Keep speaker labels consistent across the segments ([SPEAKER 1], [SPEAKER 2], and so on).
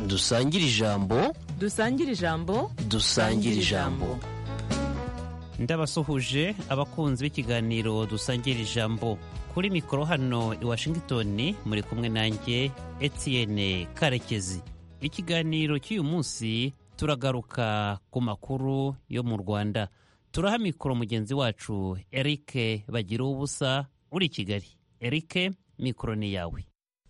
[SPEAKER 1] dusangire ijambo
[SPEAKER 2] dusangire ijambo
[SPEAKER 1] dusangire ijambo
[SPEAKER 3] ndabasuhuje abakunzi b'ikiganiro dusangira ijambo kuri mikoro hano i washington muri kumwe nanjye etienne karekezi ikiganiro cy'uyu munsi turagaruka ku makuru yo mu rwanda turaha mikoro mugenzi wacu eric bagira ubusa uri i kigali eric mikoro ni yawe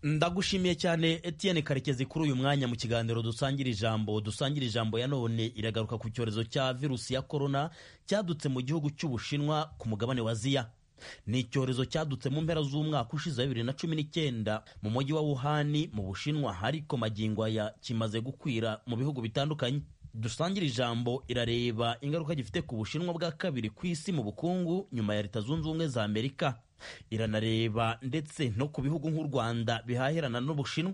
[SPEAKER 4] ndagushimiye cyane Etienne karekezi kuri uyu mwanya mu kiganiro dusangira ijambo dusangira ijambo ya none iragaruka ku cyorezo cya virusi ya korona cyadutse mu gihugu cy'ubushinwa ku mugabane wa aziya ni icyorezo cyadutse mu mpera z'umwaka ushize wa bibiri na cumi n'icyenda mu mujyi wa wuhani mu bushinwa ariko magingo aya kimaze gukwira mu bihugu bitandukanye dusangira ijambo irareba ingaruka gifite ku bushinwa bwa kabiri ku isi mu bukungu nyuma ya leta zunze ubumwe za amerika iranareba ndetse no ku bihugu nk'u rwanda bihahirana n'ubushinwa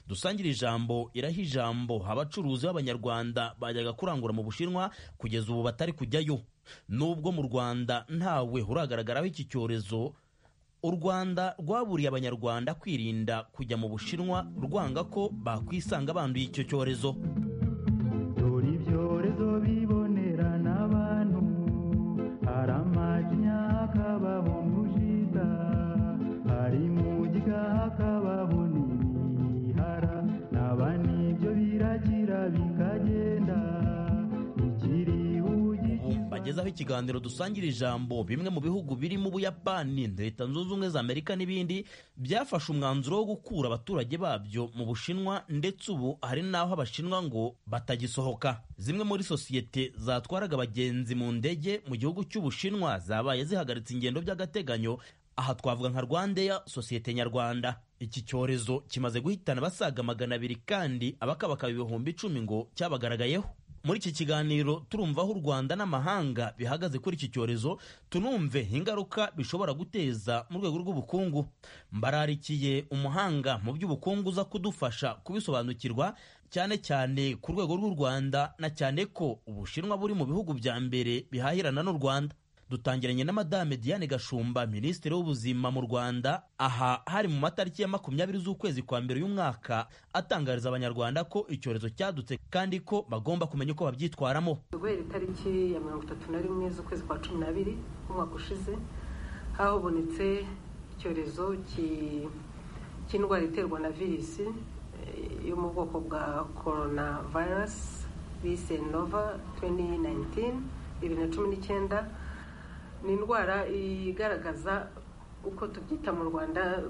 [SPEAKER 4] dusangira ijambo iraha ijambo abacuruzi b'abanyarwanda bajyaga kurangura mu bushinwa kugeza ubu batari kujyayo nubwo mu rwanda ntawe uragaragaraho iki cyorezo u rwanda rwaburiye abanyarwanda kwirinda kujya mu bushinwa rwanga ko bakwisanga banduye icyo cyorezo
[SPEAKER 5] dore ibyorezo bibonera n'abantu hari amajinya hakababona ujita hari mujya hakababona imihara naba n'ibyo birakira bikagenda ikiri
[SPEAKER 4] bagezaho ikiganiro dusangira ijambo bimwe mu bihugu birimo ubuyapani leta zunze ubumwe za amerika n'ibindi byafashe umwanzuro wo gukura abaturage babyo mu bushinwa ndetse ubu hari n'aho abashinwa ngo batagisohoka zimwe muri sosiyete zatwaraga abagenzi mu ndege mu gihugu cy'ubushinwa zabaye zihagaritse ingendo by'agateganyo aha twavuga nka rwandeya sosiyete nyarwanda iki cyorezo kimaze guhitana abasaga magana abiri kandi abakabakaba ibihumbi icumi ngo cyabagaragayeho muri iki kiganiro turumva aho u rwanda n'amahanga bihagaze kuri iki cyorezo tunumve ingaruka bishobora guteza mu rwego rw'ubukungu mbararikiye umuhanga mu by'ubukungu uza kudufasha kubisobanukirwa cyane cyane ku rwego rw'u rwanda na cyane ko ubushinwa buri mu bihugu bya mbere bihahirana n'u rwanda dutangiranye na madame diane gashumba minisitiri w'ubuzima mu rwanda aha hari mu matariki ya makumyabiri z'ukwezi kwa mbere y'umwaka atangariza abanyarwanda ko icyorezo cyadutse kandi ko bagomba kumenya uko babyitwaramo
[SPEAKER 6] guhera itariki ya mirongo itatu na rimwe z'ukwezi kwa cumi n'abiri umwaka ushize habonetse icyorezo cy'indwara iterwa na virusi yo mu bwoko bwa korona virusi bise nova 2019 bibiri na cumi n'icyenda ni indwara igaragaza uko tubyita mu rwanda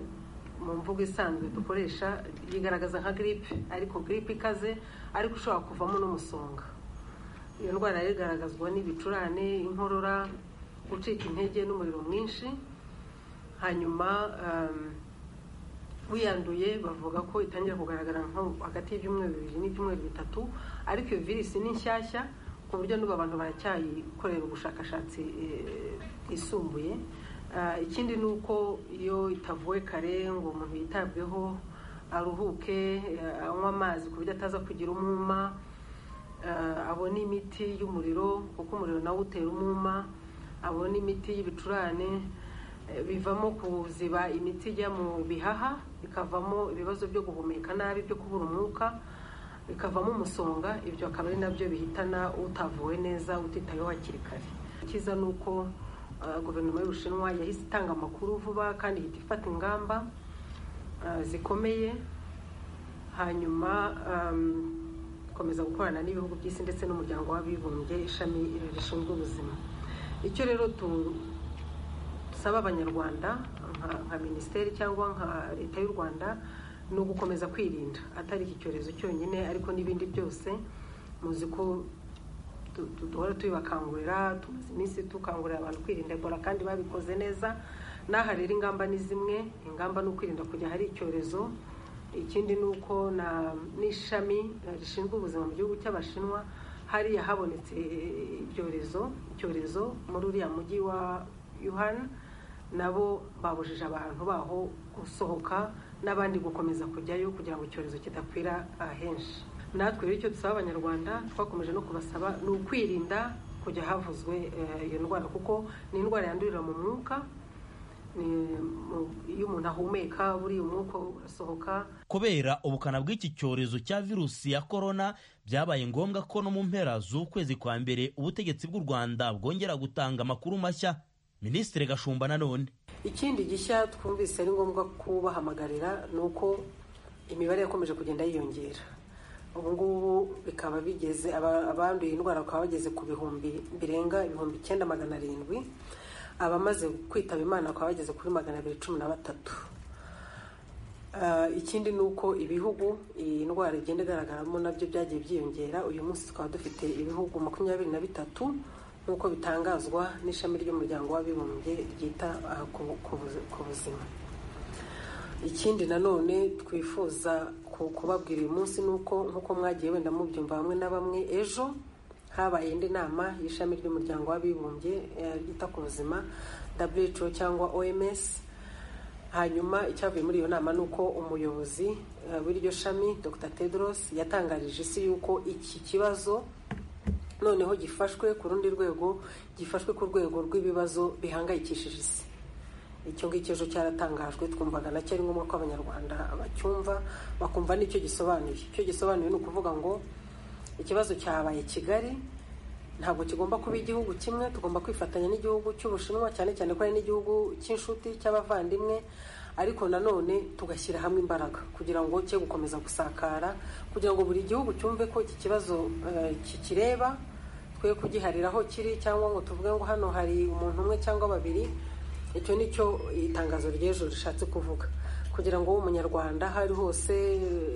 [SPEAKER 6] mu mvugo isanzwe dukoresha yigaragaza nka giripe ariko giripe ikaze ariko ushobora kuvamo n'umusonga iyo ndwara igaragazwa n'ibicurane inkorora gucika intege n'umuriro mwinshi hanyuma wiyanduye bavuga ko itangira kugaragara nko hagati y'ibyumweru bibiri n'ibyumweru bitatu ariko iyo virusi ni nshyashya ku buryo n'ubu abantu baracyayikorera ubushakashatsi bwisumbuye ikindi ni uko iyo itavuwe kare ngo umuntu yitabweho aruhuke anywe amazi ku buryo ataza kugira umwuma abone imiti y'umuriro kuko umuriro nawe utera umwuma abone imiti y'ibicurane bivamo kuziba imiti ijya mu bihaha bikavamo ibibazo byo guhumeka nabi byo kubura umwuka bikavamo umusonga ibyo akaba ari nabyo bihitana utavuwe neza utitayeho hakiri kare icyiza ni uko guverinoma y'ubushinwa yahise itanga amakuru vuba kandi ihita ifata ingamba zikomeye hanyuma ikomeza gukorana n'ibihugu by'isi ndetse n'umuryango w'abibumbye ishami rishinzwe ubuzima icyo rero dusaba abanyarwanda nka minisiteri cyangwa nka leta y'u rwanda ni ugukomeza kwirinda atari iki cyorezo cyonyine ariko n'ibindi byose muzi ko duhora tubibakangurira tumaze iminsi dukangurira abantu kwirinda ebola kandi babikoze neza n'aha rero ingamba ni zimwe ingamba ni ukwirinda kujya hari icyorezo ikindi ni uko n'ishami rishinzwe ubuzima mu gihugu cy'abashinwa hariya habonetse ibyorezo icyorezo muri uriya mujyi wa yuhana nabo babujije abantu baho gusohoka n'abandi gukomeza kujyayo kugira ngo icyorezo kidakwira ahenshi natwe rero icyo dusaba abanyarwanda twakomeje no kubasaba ni ukwirinda kujya havuzwe iyo ndwara kuko ni indwara yandurira mu mwuka ni- mu- iyo umuntu ahumeka buriya umwuka urasohoka
[SPEAKER 4] kubera ubukana bw'iki cyorezo cya virusi ya korona byabaye ngombwa ko no mu mpera z'ukwezi kwa mbere ubutegetsi bw'u rwanda bwongera gutanga amakuru mashya minisitiri gashumba nanone
[SPEAKER 6] ikindi gishya twumvise ari ngombwa kubahamagarira ni uko imibare yakomeje kugenda yiyongera ubu ngubu bikaba bigeze aba- abanduye indwara bakaba bageze ku bihumbi birenga ibihumbi icyenda magana arindwi abamaze kwitaba imana bakaba bageze kuri magana abiri cumi na batatu Ah, ikindi ni uko ibihugu iyi ndwara igenda igaragaramo nabyo byagiye byiyongera uyu munsi tukaba dufite ibihugu makumyabiri na bitatu nk'uko bitangazwa n'ishami ry'umuryango w'abibumbye ryita ah, ku- ku buzi- ku buzima ikindi nanone twifuza ku- kubabwira uyu munsi ni uko nk'uko mwagiye wenda mubyumva bamwe na bamwe ejo habaye indi nama y'ishami ry'umuryango w'abibumbye eh, ryita ku buzima WHO cyangwa OMS hanyuma icyavuye muri iyo nama ni uko umuyobozi eh, w'iryo shami dr tedros yatangarije isi yuko iki kibazo noneho gifashwe ku rundi rwego gifashwe ku rwego rw'ibibazo bihangayikishije isi icyo ngicyo ejo cyaratangajwe twumvaga nacyo ari ngombwa ko abanyarwanda bacyumva bakumva n'icyo gisobanuye icyo gisobanuye ni ukuvuga ngo ikibazo cyabaye kigali ntabwo kigomba kuba igihugu kimwe tugomba kwifatanya n'igihugu cy'ubushinwa cyane cyane ko ari n'igihugu cy'inshuti cy'abavandimwe ariko nanone tugashyira hamwe imbaraga kugira ngo cye gukomeza gusakara kugira ngo buri gihugu cyumve ko iki kibazo eh, kikireba twe kugiharira aho kiri cyangwa ngo tuvuge ngo hano hari umuntu umwe cyangwa babiri icyo ni cyo itangazo ry'ejo rishatse kuvuga kugira ngo umunyarwanda aho ari hose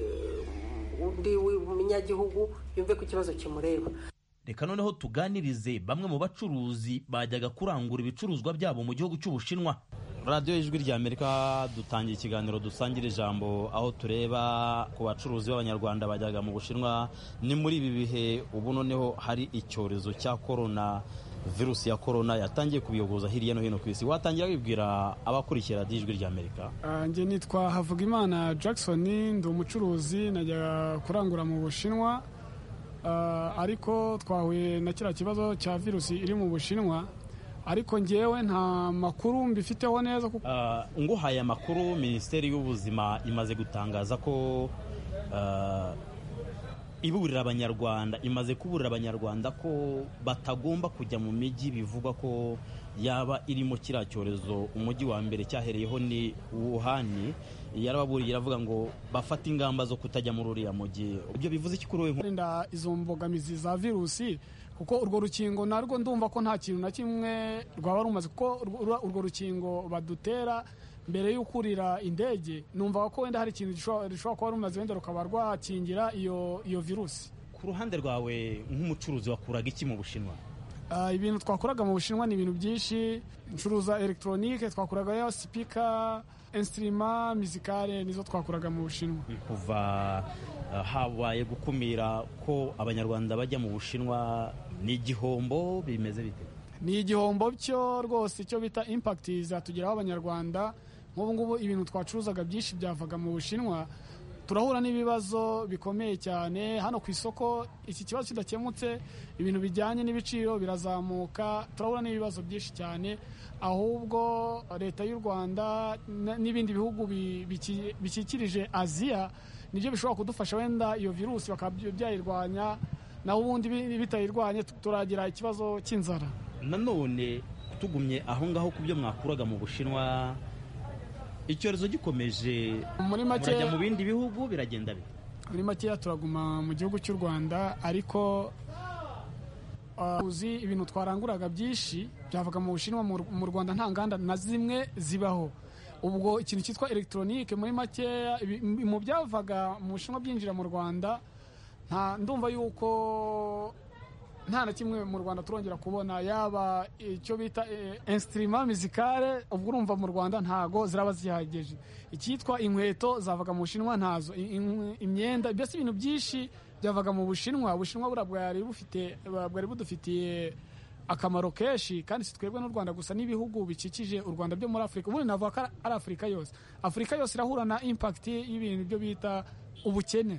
[SPEAKER 6] eh, undi w'umunyagihugu yumve ko ikibazo kimureba
[SPEAKER 4] reka noneho tuganirize bamwe mu bacuruzi bajyaga kurangura ibicuruzwa byabo mu gihugu cy'ubushinwa radiyo ijwi ry'amerika dutangiye ikiganiro dusangira ijambo aho tureba ku bacuruzi b'abanyarwanda bajyaga mu bushinwa ni muri ibi bihe ubu noneho hari icyorezo cya korona virusi ya korona yatangiye kubiyogoza hirya no hino ku isi watangira wibwira abakurikira radiyo ijwi ry'amerika
[SPEAKER 7] Ah, njye nitwa havugimana jackson ndi umucuruzi najya kurangura mu bushinwa Ah, ariko twahuye na kiriya kibazo cya virusi iri mu bushinwa ariko njyewe nta makuru mbifiteho neza kuko
[SPEAKER 4] Ah, nguhaye amakuru minisiteri y'ubuzima imaze gutangaza ko ah, iburira abanyarwanda imaze kuburira abanyarwanda ko batagomba kujya mu mijyi bivugwa ko yaba irimo kiriya cyorezo umujyi wa mbere cyahereyeho ni wuhani yarababuriye iravuga ngo bafate ingamba zo kutajya muri uriya mujyi ibyo bivuze iki kuri wowe nko-
[SPEAKER 7] kurinda izo mbogamizi za virusi kuko urwo rukingo narwo ndumva ko nta kintu na kimwe rwaba rumaze kuko urwo- urwo rukingo badutera mbere yo kurira indege numva ko wenda hari ikintu gishobora rishobora kuba rumaze wenda rukaba rwakingira iyo iyo virusi
[SPEAKER 4] ku ruhande rwawe nk'umucuruzi wakuraga iki mu bushinwa
[SPEAKER 7] Ah, ibintu twakuraga mu bushinwa ni ibintu byinshi ncuruza elegitoronike twakuragayo sipika insitirima mizikare nizo twakuraga mu bushinwa
[SPEAKER 4] kuva eh, habaye gukumira ko abanyarwanda bajya mu bushinwa ni igihombo bimeze bite
[SPEAKER 7] ni igihombo cyo rwose icyo bita impakiti zatugeraho abanyarwanda nk'ubu ngubu ibintu twacuruzaga byinshi byavaga mu bushinwa turahura n'ibibazo bikomeye cyane hano ku isoko iki kibazo kidakemutse ibintu bijyanye n'ibiciro birazamuka turahura n'ibibazo byinshi cyane ahubwo leta y'u rwanda n- n'ibindi bihugu bi- biki- bikikirije aziya nibyo bishobora kudufasha wenda iyo virusi bakaba byayirwanya naho ubundi bi- bitayirwanye tu- turagira ikibazo cy'inzara
[SPEAKER 4] nanone tugumye aho ngaho ku byo mwakuraga mu bushinwa icyorezo gikomeje
[SPEAKER 7] muri
[SPEAKER 4] murajya
[SPEAKER 7] make
[SPEAKER 4] mu bindi bihugu biragenda bite
[SPEAKER 7] muri makeya turaguma mu gihugu cy'u rwanda ariko ah, uzi ibintu twaranguraga byinshi byavaga mu bushinwa mu Ru- mu rwanda nta nganda na zimwe zibaho ubwo ikintu cyitwa elegitoronike muri makeya ibi- m- mu byavaga mu bushinwa byinjira mu rwanda nta ndumva yuko nta na kimwe mu rwanda turongera kubona yaba icyo bita insitirima mizikare ubwo urumva mu rwanda ntago ziraba zihagije icyitwa inkweto zavaga mu bushinwa ntazo i- inkwe- imyenda mbese ibintu byinshi byavaga mu bushinwa ubushinwa buriya bwari bufite bwari budufitiye akamaro kenshi kandi si twebwe n'u rwanda gusa n'ibihugu bikikije u rwanda byo muri afurika ubundi navuga ko ari afurika yose afurika yose irahura na impakiti y'ibintu byo bita ubukene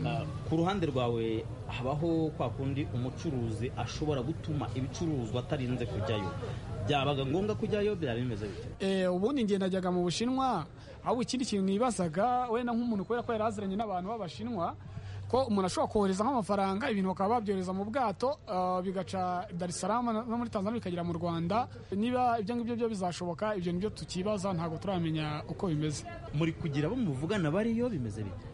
[SPEAKER 4] Ah, ku ruhande rwawe habaho kwa kundi umucuruzi ashobora gutuma ibicuruzwa atarinze kujyayo byabaga ngombwa kujyayo byaba bimeze bityo
[SPEAKER 7] Eh, ubundi njye najyaga mu bushinwa ahubwo ikindi kintu nibazaga wenda nk'umuntu kubera ko yari aziranye n'abantu b'abashinwa ko umuntu ashobora kohereza nk'amafaranga ibintu bakaba babyohereza mu bwato ah, bigaca Dar es Salaam na- no muri Tanzania bikagera mu Rwanda niba ibyo ngibyo byo bizashoboka ibyo nibyo tukibaza ntabwo turamenya uko bimeze
[SPEAKER 4] muri kugira abo muvugana bariyo bimeze bityo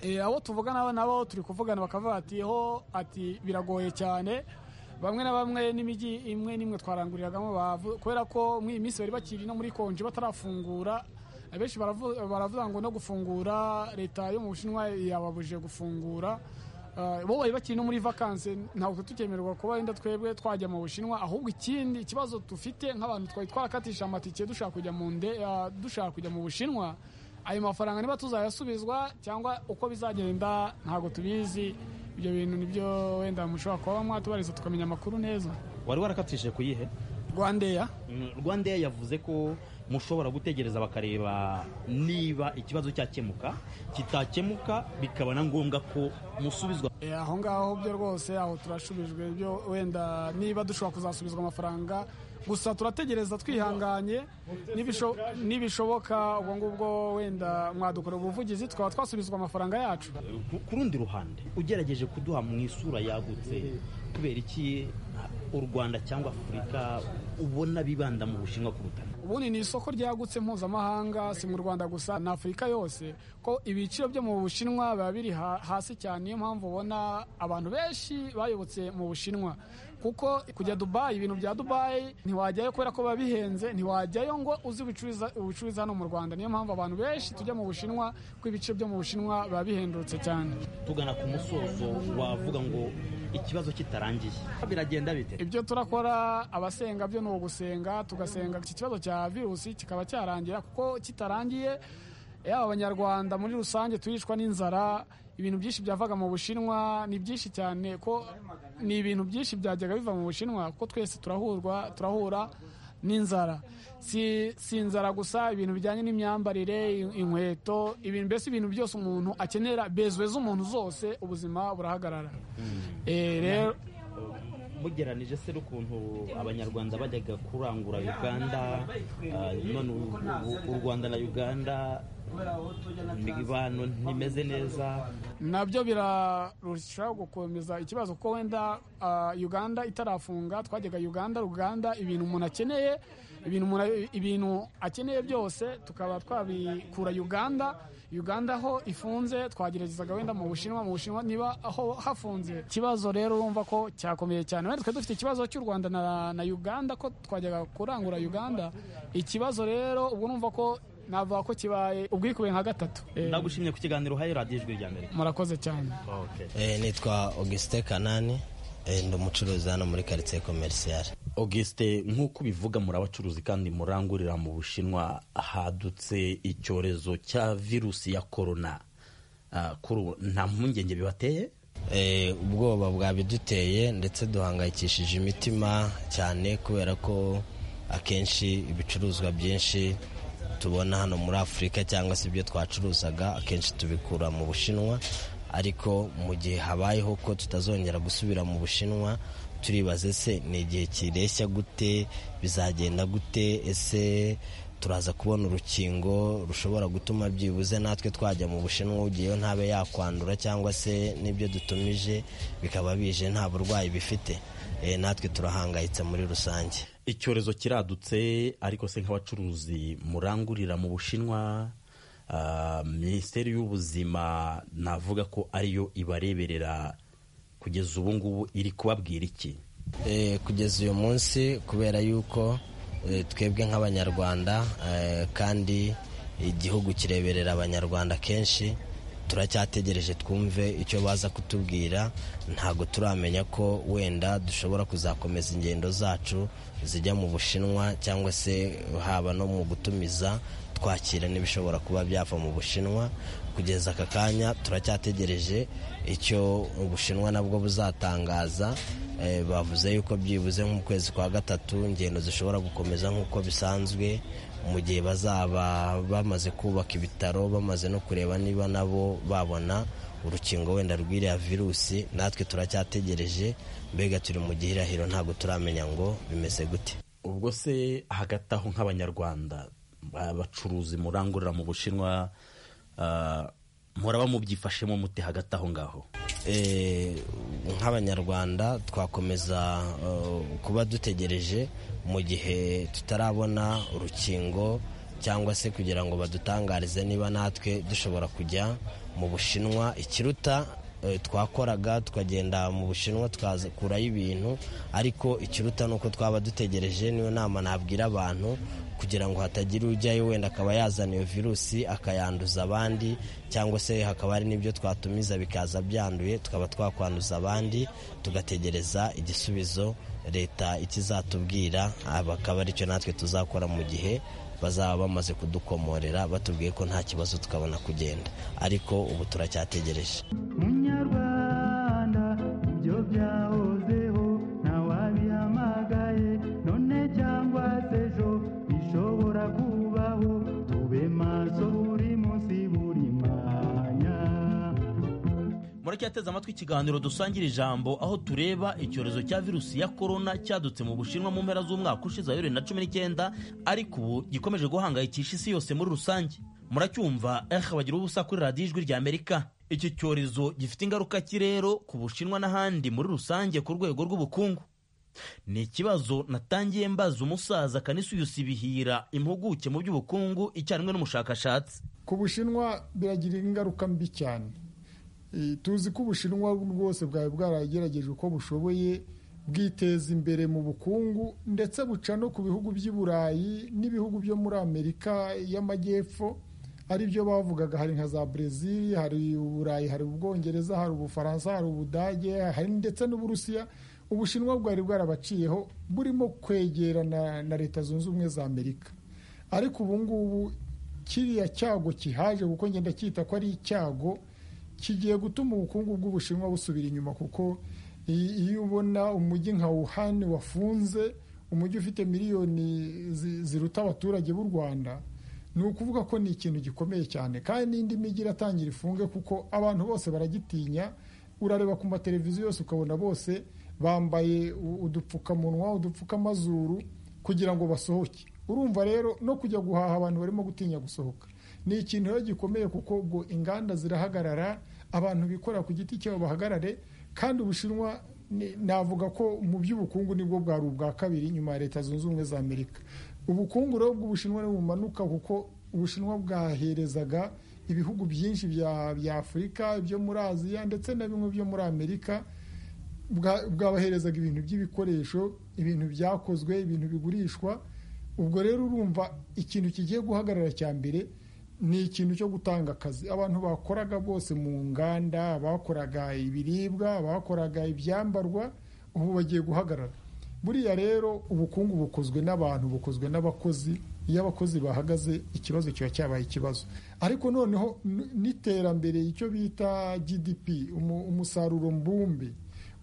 [SPEAKER 7] Eh, abo tuvugana nabo turi kuvugana bakavuga ati ho ati biragoye cyane bamwe na bamwe n'imijyi imwe n'imwe twaranguriragamo bavu kubera ko muri iyi minsi bari bakiri no muri konji batarafungura abenshi baravu- baravuga ngo no gufungura leta yo mu bushinwa yababujije gufungura Ah, bo bari bakiri no muri vakanse ntabwo tukemererwa kuba wenda twebwe twajya mu bushinwa ahubwo ikindi ikibazo dufite nk'abantu twari twarakatisha amatike dushaka kujya mu nde ah, dushaka kujya mu bushinwa ayo mafaranga niba tuzayasubizwa cyangwa uko bizagenda ntabwo tubizi ibyo bintu nibyo wenda mushobora kuba mwatubariza tukamenya amakuru neza
[SPEAKER 4] wari warakatishije ku yihe
[SPEAKER 7] rwandeya
[SPEAKER 4] rwandeya yavuze ko mushobora gutegereza bakareba niba ikibazo cyakemuka kitakemuka bikaba na ngombwa ko musubizwa
[SPEAKER 7] Eh, aho ngaho byo rwose aho turashubijwe byo wenda niba dushobora kuzasubizwa amafaranga gusa turategereza twihanganye Nibisho- nibishoboka ubwo ngubwo wenda mwadukorera ubuvugizi tukaba twasubizwa amafaranga yacu
[SPEAKER 4] Ku- ku rundi ruhande ugerageje kuduha mu isura yagutse kubera iki u rwanda cyangwa afurika ubona bibanda mu bushinwa kuruta
[SPEAKER 7] ubundi ni isoko ryagutse mpuzamahanga si mu rwanda gusa na afurika yose ko ibiciro byo mu bushinwa biba biri ha- hasi cyane niyo mpamvu ubona abantu benshi bayobotse mu bushinwa kuko kujya dubayi ibintu bya dubayi ntiwajyayo kubera ko biba bihenze ntiwajyayo ngo uzi ubicuruza- ubicuruza hano mu rwanda niyo mpamvu abantu benshi tujya mu bushinwa ko ibiciro byo mu bushinwa biba bihendutse cyane
[SPEAKER 4] tugana ku musozo wavuga ngo ikibazo kitarangiye biragenda bite
[SPEAKER 7] ibyo turakora abasenga byo ni ugusenga tugasenga iki kibazo cya virusi kikaba cyarangira kuko kitarangiye yaba abanyarwanda muri rusange turicwa n'inzara ibintu byinshi byavaga mu bushinwa ni byinshi cyane ko ni ibintu byinshi byajyaga biva mu bushinwa kuko twese turahurwa turahura n'inzara si, si inzara gusa ibintu bijyanye n'imyambarire in- inkweto ibintu mbese ibintu byose umuntu akenera bezwe z'umuntu zose ubuzima burahagarara Eh, rero
[SPEAKER 4] mugeranije se n'ukuntu abanyarwanda bajyaga kurangura uganda ah, none u- u- u rwanda na uganda imibano ntimeze neza
[SPEAKER 7] nabyo birarushaho gukomeza ikibazo kuko wenda ah, uganda itarafunga twajyaga uganda uganda ibintu umuntu akeneye ibintu umuntu- ibintu akeneye byose tukaba twabikura uganda uganda aho ifunze twageragezaga wenda mu bushinwa mu bushinwa niba aho hafunze ikibazo rero urumva ko cyakomeye cyane wenda twari dufite ikibazo cy'u rwanda na, na uganda ko twajyaga kurangura uganda ikibazo rero ubwo urumva ko navuga ko kibaye ubwikubiye nka gatatu Eh,
[SPEAKER 4] ndagushimye ku kiganiro uhaye radiyo ijwi rya amerika
[SPEAKER 7] murakoze cyane
[SPEAKER 1] nitwa augustin kanani eh, ndi umucuruzi hano muri karitsiye komerisiyare
[SPEAKER 4] augustin nk'uko ubivuga muri abacuruzi kandi murangurira mu bushinwa hadutse icyorezo cya virusi ya korona nta mpungenge bibateye
[SPEAKER 1] Eh, ubwoba bwabiduteye ndetse duhangayikishije imitima cyane kubera ko akenshi ibicuruzwa byinshi tubona hano muri afurika cyangwa se ibyo twacuruzaga akenshi tubikura mu bushinwa ariko mu gihe habayeho ko tutazongera gusubira mu bushinwa turibaze se ni igihe kireshya gute bizagenda gute ese turaza kubona urukingo rushobora gutuma byibuze natwe twajya mu bushinwa ugiyeyo ntabe yakwandura cyangwa se n'ibyo dutumije bikaba bije nta burwayi bifite Eh, natwe turahangayitse muri rusange
[SPEAKER 4] icyorezo kiradutse ariko se nk'abacuruzi murangurira mu bushinwa ah, minisiteri y'ubuzima navuga ko ariyo ibareberera kugeza ubu ngubu iri kubabwira iki
[SPEAKER 1] Eh, kugeza uyu munsi kubera yuko eh, twebwe nk'abanyarwanda eh, kandi igihugu kireberera abanyarwanda kenshi turacyategereje twumve icyo baza kutubwira ntabwo turamenya ko wenda dushobora kuzakomeza ingendo zacu zijya mu bushinwa cyangwa se haba no mu gutumiza twakira n'ibishobora kuba byava mu bushinwa kugeza aka kanya turacyategereje icyo ubushinwa nabwo buzatangaza Eh, bavuze yuko byibuze nk'ukwezi kwa gatatu ingendo zishobora gukomeza nk'uko bisanzwe mu gihe bazaba bamaze kubaka ibitaro bamaze no kureba niba nabo babona urukingo wenda rw'iriya virusi natwe turacyategereje mbega turi mu gihirahiro ntabwo turamenya ngo bimeze gute
[SPEAKER 4] ubwo se hagati aho nk'abanyarwanda abacuruzi murangurira mu bushinwa ah, muraba mubyifashemo mute hagati aho ngaho
[SPEAKER 1] Eh, nk'abanyarwanda twakomeza eh, kuba dutegereje mu gihe tutarabona urukingo cyangwa se kugira ngo badutangarize niba natwe dushobora kujya mu bushinwa ikiruta eh, twakoraga tukagenda mu bushinwa tukakurayo ibintu ariko ikiruta ni uko twaba dutegereje niyo nama nabwira abantu kugira ngo hatagira ujyayo wenda akaba yazana iyo virusi akayanduza abandi cyangwa se hakaba hari n'ibyo twatumiza bikaza byanduye tukaba twakwanduza abandi tugategereza igisubizo leta ikizatubwira aba akaba aricyo natwe tuzakora mu gihe bazaba bamaze kudukomorera batubwiye ko nta kibazo tukabona kugenda ariko ubu turacyategereje
[SPEAKER 5] munyarwanda ibyo byahozeho ntawabihamagaye none cyangwa se ejo bishobora kubaho tube maso buri munsi buri mwanya
[SPEAKER 4] muracyateze amatwi ikiganiro dusangira ijambo aho tureba icyorezo cya virusi ya korona cyadutse mu bushinwa mu mpera z'umwaka ushize wa bibiri na cumi n'icyenda ariko ubu gikomeje guhangayikisha isi yose muri rusange muracyumva ehe bagira ubusa kuri radiyo ijwi rya amerika iki cyorezo gifite ingaruka ki rero ku bushinwa n'ahandi muri rusange ku rwego rw'ubukungu ni ikibazo natangiye mbaza umusaza kanisuyusi bihira impuguke mu by'ubukungu icyarimwe n'umushakashatsi
[SPEAKER 8] ku bushinwa biragira ingaruka mbi cyane Eh, tuzi ko ubushinwa rwose bwari bwaragerageje uko bushoboye bwiteza imbere mu bukungu ndetse buca no ku bihugu by'i burayi n'ibihugu byo muri amerika y'amajyepfo ari byo bavugaga hari nka za brezil hari uburayi hari ubwongereza hari ubufaransa hari ubudage hari ndetse n'uburusiya ubushinwa bwari bwarabaciyeho burimo kwegerana na leta zunze ubumwe za amerika ariko ubu ngubu kiriya cyago kihaje kuko ngenda cyita ko ari icyago kigiye gutuma ubukungu bw'ubushinwa busubira inyuma kuko i- iyo ubona umujyi nka Wuhan wafunze umujyi ufite miliyoni zi- ziruta abaturage b'u Rwanda ni ukuvuga ko ni ikintu gikomeye cyane kandi n'indi mijyi iratangira ifunge kuko abantu bose baragitinya urareba ku mateleviziyo yose ukabona bose bambaye u- udupfukamunwa udupfukamazuru kugira ngo basohoke urumva rero no kujya guhaha abantu barimo gutinya gusohoka ni ikintu rero gikomeye kuko ubwo inganda zirahagarara abantu bikorera ku giti cyabo bahagarare kandi ubushinwa ni- navuga ko mu by'ubukungu nibwo bwari ubwa kabiri nyuma ya leta zunze ubumwe za amerika ubukungu rero bw'ubushinwa ntibumanuka kuko ubushinwa bwaherezaga ibihugu byinshi bya- bya afurika byo muri aziya ndetse na bimwe byo muri amerika bwa- bwabaherezaga ibintu by'ibikoresho ibintu byakozwe ibintu bigurishwa ubwo rero urumva ikintu kigiye guhagarara cya mbere ni ikintu cyo gutanga akazi abantu bakoraga bose mu nganda bakoraga ibiribwa bakoraga ibyambarwa ubu bagiye guhagarara buriya rero ubukungu bukozwe n'abantu bukozwe n'abakozi iyo abakozi bahagaze ikibazo kiba cyabaye ikibazo ariko noneho n- n'iterambere icyo bita gdp umu- umusaruro mbumbe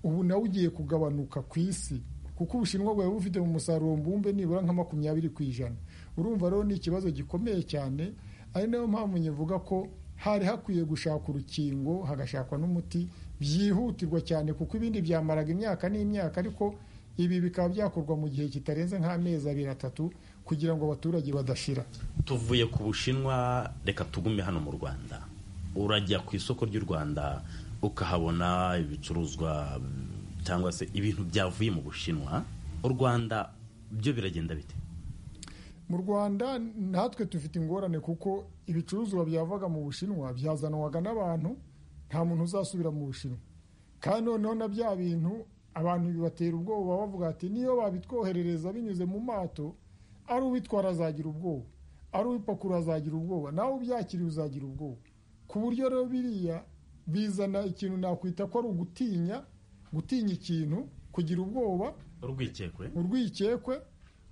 [SPEAKER 8] ubu nawe ugiye kugabanuka ku isi kuko ubushinwa bwawe bufite mu musaruro mbumbe nibura nka makumyabiri ku ijana urumva rero ni ikibazo gikomeye cyane ari nayo mpamvu nyivuga ko hari hakwiye gushaka urukingo hagashakwa n'umuti byihutirwa cyane kuko ibindi byamaraga imyaka n'imyaka ariko ibi bikaba byakorwa mu gihe kitarenze nk'amezi abiri atatu kugira ngo abaturage badashira
[SPEAKER 4] tuvuye ku bushinwa reka tugume hano mu rwanda urajya ku isoko ry'u rwanda ukahabona ibicuruzwa mm, cyangwa se ibintu byavuye mu bushinwa u rwanda byo biragenda bite
[SPEAKER 8] mu rwanda natwe dufite ingorane kuko ibicuruzwa byavaga mu bushinwa byazanwaga n'abantu nta muntu uzasubira mu bushinwa kandi noneho na bya bintu abantu bibatera ubwoba bavuga ati niyo babitwoherereza binyuze mu mato ari ubitwara azagira ubwoba ari ubipakurura azagira ubwoba nawe ubyakiriye uzagira ubwoba ku buryo rero biriya bizana ikintu nakwita ko ari ugutinya gutinya ikintu kugira ubwoba
[SPEAKER 4] urwikekwe
[SPEAKER 8] urwikekwe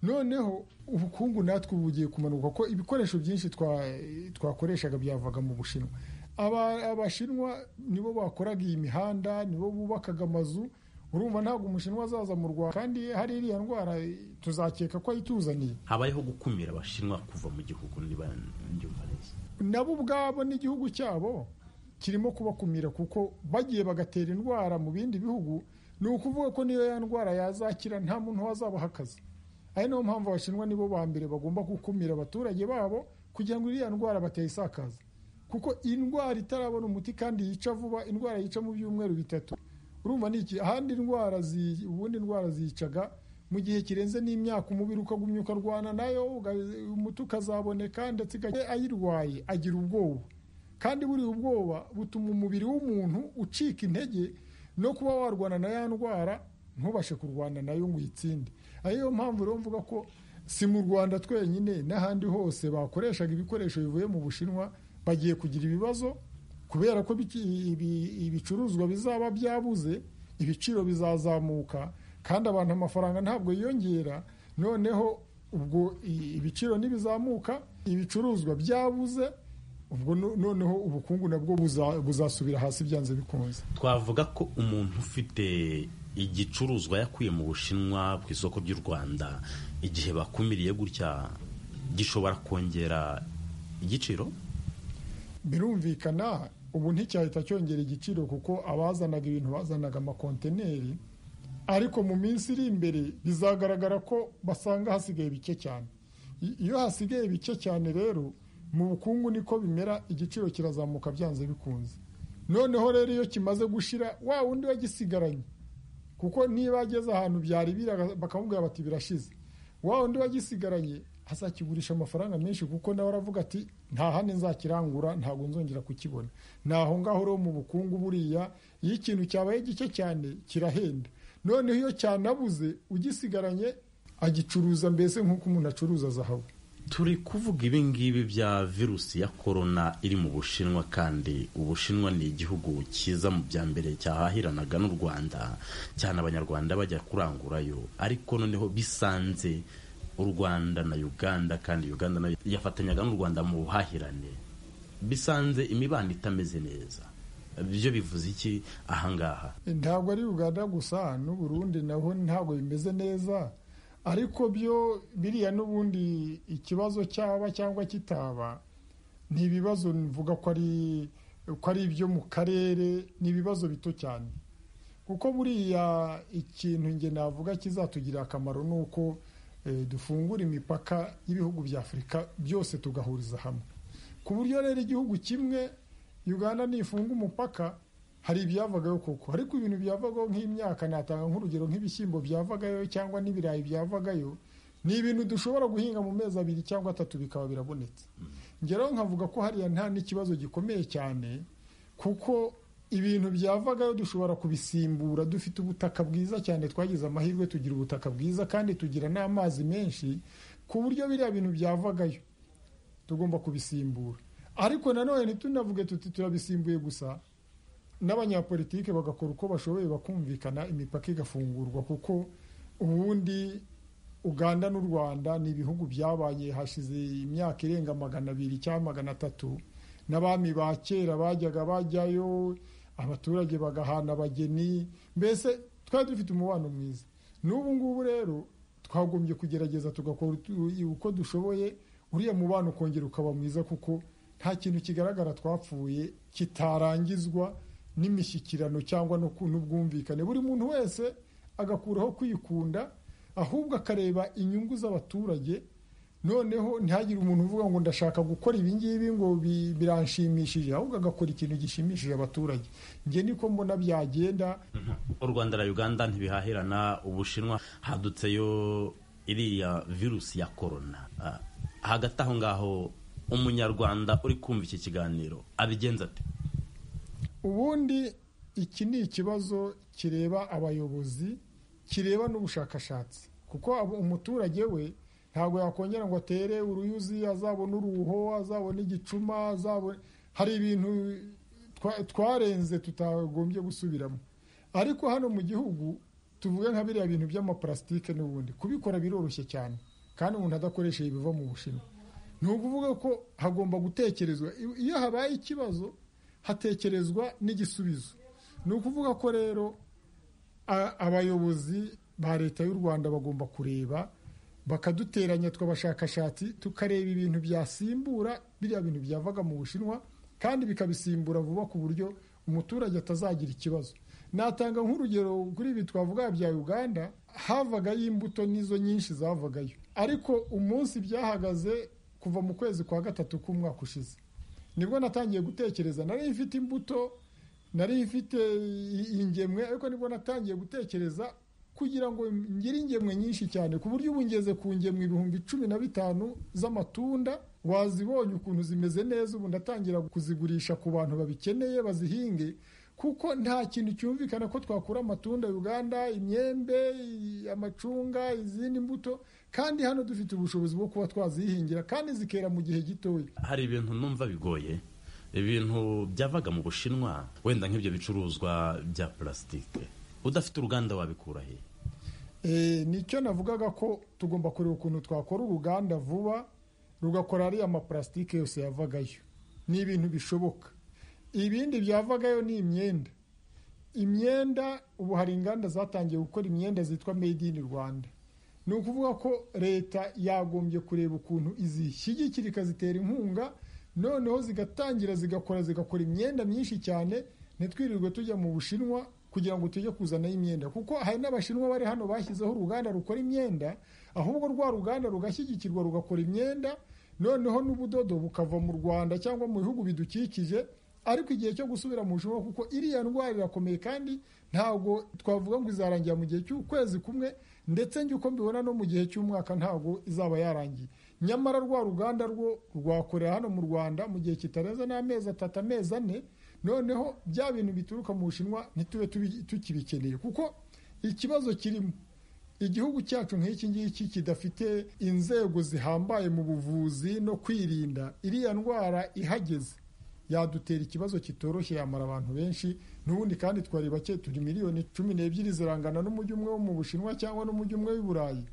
[SPEAKER 8] noneho ubukungu natwe ubu bugiye kumanuka ko ibikoresho byinshi twa- twakoreshaga byavaga mu bushinwa Aba- abashinwa nibo bakoraga iyi mihanda nibo bubakaga amazu urumva ntabwo umushinwa azaza mu rwanda kandi hari iriya ndwara tuzakeka ko ayituzaniye
[SPEAKER 4] habayeho gukumira abashinwa kuva mu gihugu niba mbyumva neza
[SPEAKER 8] nabo ubwabo n'igihugu cyabo kirimo kubakumira kuko bagiye bagatera indwara mu bindi bihugu ni ukuvuga ko niyo ya ndwara yazakira nta muntu wazabaha akazi ari niyo mpamvu abashinwa nibo ba mbere bagomba gukumira abaturage babo kugira ngo iriya ndwara batayisakaza kuko indwara itarabona umuti kandi yica vuba indwara yica mu byumweru bitatu urumva ni iki ahandi indwara zi- ubundi indwara ziyicaga mu gihe kirenze n'imyaka umubiri ukagumya ukarwana nayo uga- umuti ukazaboneka ndetse igake- ayirwaye agira ubwoba kandi buriya ubwoba butuma umubiri w'umuntu ucika intege no kuba warwana na ya ndwara ntubashe kurwana nayo ngo uyitsinde ariyo mpamvu rero mvuga ko si mu rwanda twenyine n'ahandi hose bakoreshaga ibikoresho bivuye mu bushinwa bagiye kugira ibibazo kubera ko biki- ibi- ibicuruzwa bizaba byabuze ibiciro bizazamuka kandi abantu amafaranga ntabwo yiyongera noneho ubwo i- ibiciro nibizamuka ibicuruzwa byabuze ubwo no- noneho ubukungu nabwo buza- buzasubira hasi byanze bikunze
[SPEAKER 4] twavuga ko umuntu ufite igicuruzwa yakuye mu bushinwa ku isoko ry'u rwanda igihe bakumiriye gutya gishobora kongera igiciro
[SPEAKER 8] birumvikana ubu nticyahita cyongera igiciro kuko abazanaga ibintu bazanaga amakontineri ariko mu minsi iri imbere bizagaragara ko basanga hasigaye bike cyane I- iyo hasigaye bike cyane rero mu bukungu niko bimera igiciro kirazamuka byanze bikunze noneho rero iyo kimaze gushira wa wundi wagisigaranye kuko niba ageze ahantu byari biri bakamubwira bati birashize wa undi wagisigaranye azakigurisha amafaranga menshi kuko nawe aravuga ati nta handi nzakirangura ntabwo nzongera kukibona ni aho ngaho rero mu bukungu buriya iyo ikintu cyabaye gike cyane kirahenda noneho iyo cyanabuze ugisigaranye agicuruza mbese nk'uko umuntu acuruza zahabu
[SPEAKER 4] turi kuvuga ibi ngibi bya virusi ya korona iri mu bushinwa kandi ubushinwa ni igihugu cyiza mu bya mbere cyahahiranaga n'u rwanda cyane abanyarwanda bajya kurangurayo ariko noneho bisanze u rwanda na uganda kandi uganda nayo yafatanyaga n'u rwanda mu buhahirane bisanze imibano itameze neza byo bivuze iki ahangaha
[SPEAKER 8] ntabwo ari uganda gusa n'u Burundi naho ntabwo bimeze neza ariko byo biriya n'ubundi ikibazo cyaba cyangwa kitaba ni ibibazo mvuga ko ari ko ari ibyo mu karere ni ibibazo bito cyane kuko buriya ikintu nge navuga kizatugirira akamaro ni uko eh, dufungura imipaka y'ibihugu bya afurika byose tugahuriza hamwe ku buryo rero igihugu kimwe uganda nifunga umupaka hari ibyavagayo koko ariko ibintu byavagaho nk'imyaka natanga nk'urugero nk'ibishyimbo byavagayo cyangwa n'ibirayi byavagayo ni ibintu dushobora guhinga mu mezi abiri cyangwa atatu bikaba birabonetse ngeraho nkavuga ko hariya nta n'ikibazo gikomeye cyane kuko ibintu byavagayo dushobora kubisimbura dufite ubutaka bwiza cyane twagize amahirwe tugira ubutaka bwiza kandi tugira n'amazi menshi ku buryo biriya bintu byavagayo tugomba kubisimbura ariko nanone ntitunavuge tuti turabisimbuye gusa n'abanyapolitike bagakora uko bashoboye bakumvikana imipaka igafungurwa kuko ubundi uganda n'u rwanda ni ibihugu byabanye hashize imyaka irenga magana abiri cyangwa magana atatu n'abami ba kera bajyaga bajyayo abaturage bagahana abageni mbese twari dufite umubano mwiza n'ubu ngubu rero twagombye kugerageza tugakora utu- uko dushoboye uriya mubano ukongera ukaba mwiza kuko nta kintu kigaragara twapfuye kitarangizwa n'imishyikirano cyangwa no ku- n'ubwumvikane buri muntu wese agakuraho kwikunda ahubwo akareba inyungu z'abaturage noneho ntihagire umuntu uvuga ngo ndashaka gukora ibi ngibi ngo bi- biranshimishije ahubwo agakora ikintu gishimishije abaturage njye niko mbona byagenda
[SPEAKER 4] u rwanda na uganda ntibihahirana ubushinwa hadutseyo iriya virusi ya korona Ah, hagati aho ngaho umunyarwanda uri kumva iki kiganiro abigenza ate
[SPEAKER 8] ubundi iki ni ikibazo kireba abayobozi kireba n'ubushakashatsi kuko abo- umuturage we ntabwo yakongera ngo atere uruyuzi azabona uruho azabona igicuma azabona hari ibintu twa- twarenze tutagombye gusubiramo ariko hano mu gihugu tuvuge nka biriya bintu by'amaparasitike n'ubundi kubikora biroroshye cyane kandi umuntu adakoresheje ibiva mu bushinwa ni ukuvuga ko hagomba gutekerezwa I- iyo habaye ikibazo hatekerezwa n'igisubizo ni ukuvuga ko rero a- abayobozi ba leta y'u rwanda bagomba kureba bakaduteranya tw'abashakashatsi tukareba ibintu byasimbura biriya bintu byavaga mu bushinwa kandi bikabisimbura vuba ku buryo umuturage atazagira ikibazo natanga nk'urugero kuri ibi twavuga bya uganda havagayo imbuto nizo nyinshi zavagayo ariko umunsi byahagaze kuva mu kwezi kwa gatatu k'umwaka ushize nibwo natangiye gutekereza nari mfite imbuto nari mfite ingemwe ariko nibwo natangiye gutekereza kugira ngo ngire ingemwe nyinshi cyane ku buryo ubu ngeze ku ngemwe ibihumbi cumi na bitanu z'amatunda wazibonye ukuntu zimeze neza ubu ndatangira kuzigurisha ku bantu babikeneye bazihinge kuko nta kintu cyumvikana ko twakura amatunda uganda imyembe amacunga izindi mbuto kandi hano dufite ubushobozi bwo kuba twazihingira kandi zikera mu gihe gitoya
[SPEAKER 4] hari ibintu numva bigoye ibintu byavaga mu bushinwa wenda nk'ibyo bicuruzwa bya purasitike udafite uruganda wabikura he
[SPEAKER 8] nicyo navugaga ko tugomba kureba ukuntu twakora uruganda vuba rugakora ariya mapurasitike yose yavagayo ni ibintu bishoboka ibindi byavagayo ni imyenda imyenda ubu hari inganda zatangiye gukora imyenda zitwa made in rwanda ni ukuvuga ko leta yagombye kureba ukuntu izishyigikira ikazitera inkunga noneho zigatangira zigakora zigakora imyenda myinshi cyane ntitwirirwe tujya mu bushinwa kugira ngo tujye kuzanaho imyenda kuko hari n'abashinwa bari hano bashyizeho uruganda rukora imyenda ahubwo rwa ruganda rugashyigikirwa rugakora imyenda noneho n'ubudodo bukava mu rwanda cyangwa mu bihugu bidukikije ariko igihe cyo gusubira mu bushinwa kuko iriya ndwara irakomeye kandi ntabwo twavuga ngo izarangira mu gihe cy'ukwezi kumwe ndetse njye uko mbibona no mu gihe cy'umwaka ntabwo izaba yarangiye nyamara rwa ruganda rwo rwakorera hano mu rwanda mu gihe kitarenze n'amezi atatu amezi ane noneho bya bintu bituruka mu bushinwa ntitube tukibikeneye kuko ikibazo kirimo igihugu cyacu nk'iki ngiki kidafite inzego zihambaye mu buvuzi no kwirinda iriya ndwara ihageze yadutera ikibazo kitoroshye yamara abantu benshi n'ubundi kandi twari bake turi miliyoni cumi n'ebyiri zirangana n'umujyi umwe wo mu bushinwa cyangwa n'umujyi umwe w'i burayi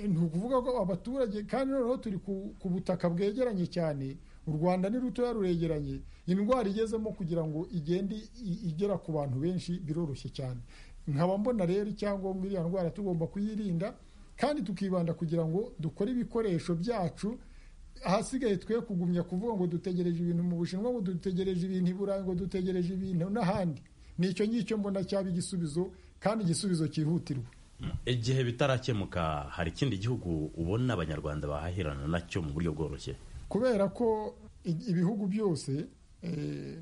[SPEAKER 8] ni ukuvuga ko abaturage kandi noneho turi ku butaka bwegeranye cyane u rwanda ni rutoya ruregeranye indwara igezemo kugira ngo igende igera ku bantu benshi biroroshye cyane nkaba mbona rero icyangombwa iriya ndwara tugomba kuyirinda kandi tukibanda kugira ngo dukore ibikoresho byacu ahasigaye twe kugumya kuvuga ngo dutegereje ibintu mu bushinwa ngo dutegereje ibintu i burayi ngo dutegereje ibintu n'ahandi ni icyo ngicyo mbona cyaba igisubizo kandi igisubizo cyihutirwa
[SPEAKER 4] igihe bitarakemuka hari ikindi gihugu ubona abanyarwanda bahahirana nacyo mu buryo bworoshye
[SPEAKER 8] kubera ko ibihugu byose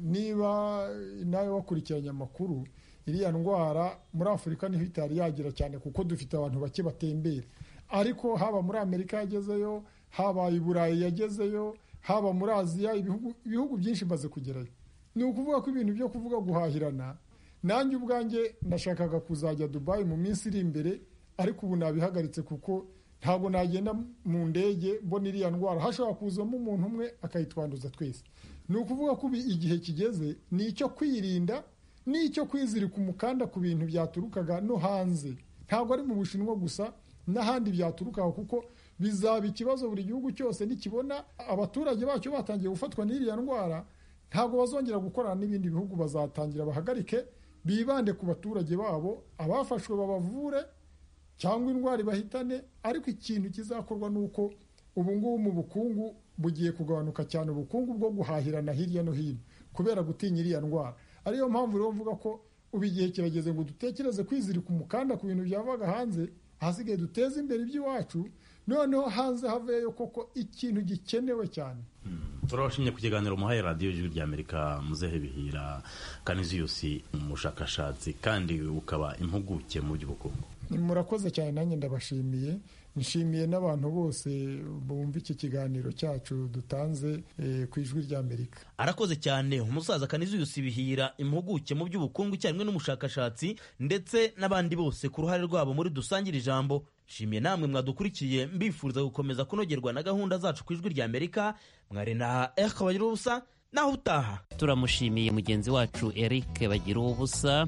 [SPEAKER 8] niba nawe wakurikiranye amakuru iriya ndwara muri afurika niho itari yagira cyane kuko dufite abantu bake batembera ariko haba muri amerika yagezeyo haba i burayi yagezeyo haba muri aziya ibihugu byinshi maze kugerayo ni ukuvuga ko ibintu byo kuvuga guhahirana nanjye ubwanjye nashakaga kuzajya dubayi mu minsi iri imbere ariko ubu nabihagaritse kuko ntabwo nagenda mu ndege mbona iriya ndwara hashobora kuzamo umuntu umwe akayitwanduza twese ni ukuvuga ko igihe kigeze ni icyo kwirinda ni icyo kwizirika umukanda ku bintu byaturukaga no hanze ntabwo ari mu bushinwa gusa n'ahandi byaturukaga kuko bizaba ikibazo buri gihugu cyose nikibona abaturage bacyo batangiye gufatwa n'iriya ndwara ntabwo bazongera gukorana n'ibindi bihugu bazatangira bahagarike bibande ku baturage babo abafashwe babavure cyangwa indwara ibahitane ariko ikintu kizakorwa ni uko ubungubu mu bukungu bugiye kugabanuka cyane ubukungu bwo guhahirana hirya no hino kubera gutinya iriya ndwara ariyo mpamvu rero mvuga ko ubu igihe kirageze ngo dutekereze kwizirika umukanda ku bintu byavaga hanze ahasigaye duteze imbere iby'iwacu noneho hanze haveyo koko ikintu gikenewe cyane
[SPEAKER 4] turabashimye ku kiganiro muhaye radiyo ijwi rya amerika muzehe bihira kaniziyusi umushakashatsi kandi ukaba impuguke mu by'ubukungu
[SPEAKER 8] murakoze cyane nanjye ndabashimiye nshimiye n'abantu bose bumva iki kiganiro cyacu dutanze ku ijwi rya amerika
[SPEAKER 4] arakoze cyane umusaza kaniziyusi bihira impuguke mu by'ubukungu icyarimwe n'umushakashatsi ndetse n'abandi bose ku ruhare rwabo muri dusangire ijambo nshimiye namwe mwadukurikiye mbifuriza gukomeza kunogerwa na gahunda zacu ku ijwi rya amerika mwari na erike bagirubusa naho utaha
[SPEAKER 3] turamushimiye mugenzi wacu erike bagirubusa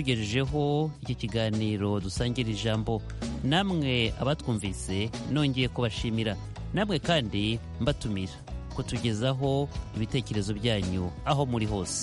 [SPEAKER 3] utugejejeho iki kiganiro dusangira ijambo namwe abatwumvise nongeye kubashimira namwe kandi mbatumira kutugezaho ibitekerezo byanyu aho muri hose